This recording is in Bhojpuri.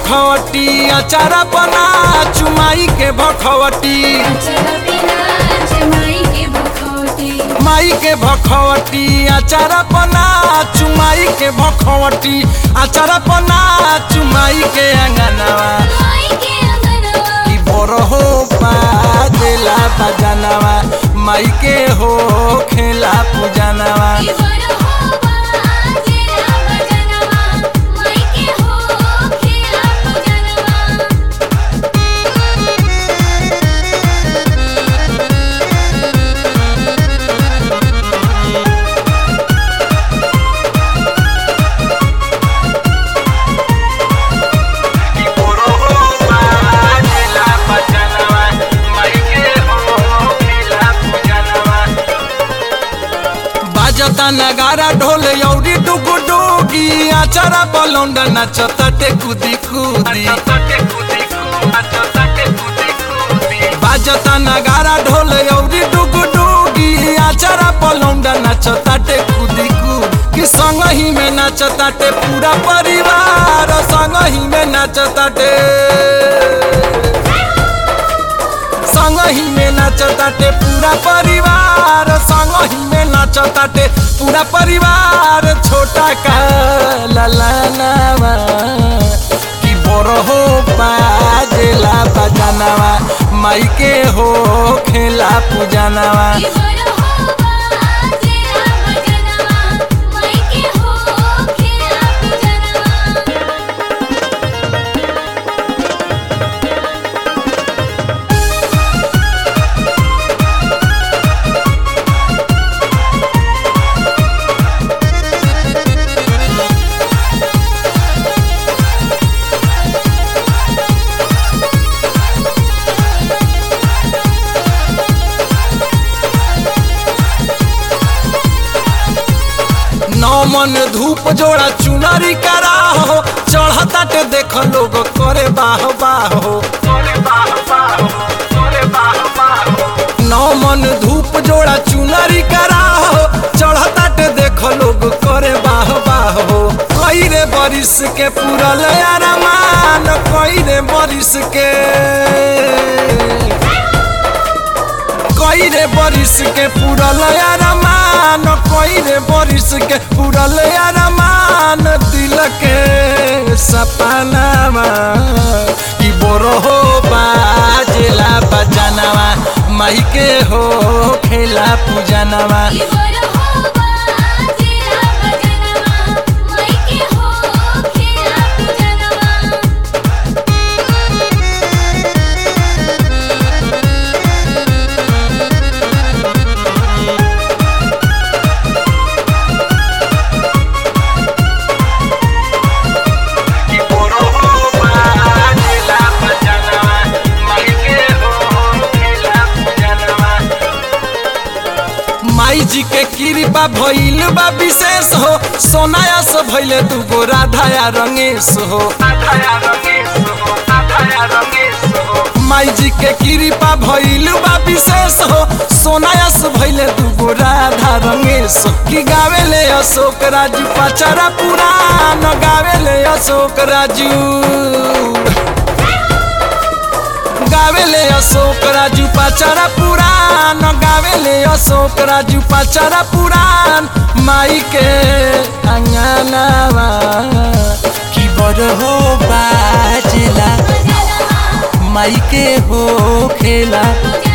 भखवटी अचारा बना चुमाई के भखवटी अचर बिना जमाई के भखौटी माई के भखवटी अचारा बना चुमाई के भखवटी अचारा बना चुमाई के अंगनवा माई के अंगनवा की बोरहो बाजेला बजनवा माई के हो खेला पूजनवा की बरहो बाजेला बजनवा माई के हो खेला पूजनवा बाजता नगारा ढोल यौरी डुगु डुगी आचारा बलौंडा नचतटे कुदी कुदी बाजता नगारा ढोल यौरी डुगु डुगी आचारा बलौंडा नचतटे कुदी कुदी कि संग ही में नचताटे पूरा परिवार संग ही में नचताटे संग ही में नचताटे पूरा परिवार संग ही में नचताटे पूरा परिवार छोटा का ललनावा कि बोरहो बाजेला बजनवा माई के हो खेला पूजनवा की बरहो बाजेला बजनवा माई के हो खेला पूजनवा नौ मन धूप जोड़ा चुनरी करा हो चढ़ताटे देख लोग करे बाह बाहो नौ मन धूप जोड़ा चुनरी करा हो चढ़ताटे देख लोग करे बाह बाहो कई रे बरिस के पूरल अरमान कई रे बरिस के कई रे बरिस के पूरल अरमान कई रे बरिस के पूरल अरमान दिल के सपनावा कि बोरहो बाजेला बजनवा माई के हो खेला पूजनवा की बरहो बाजेला बजनवा माई के हो खेला पूजनवा माई जी के कृपा भइल बा विशेष हो सोनायस भइले दुगो राधाया रंगेश हो माई जी के कृपा भइल बा विशेष हो सोनायस भइले दुगो राधा रंगेश हो। कि गावेले अशोक राजू पचरा पुराण गावेले अशोक राजू गावेले अशोक राजू पचरा पुराण गावेले अशोक राजू पचरा पुराण माई के अंगनावा की बड़ हो बाजला बजनवा माई के हो खेला पूजनवा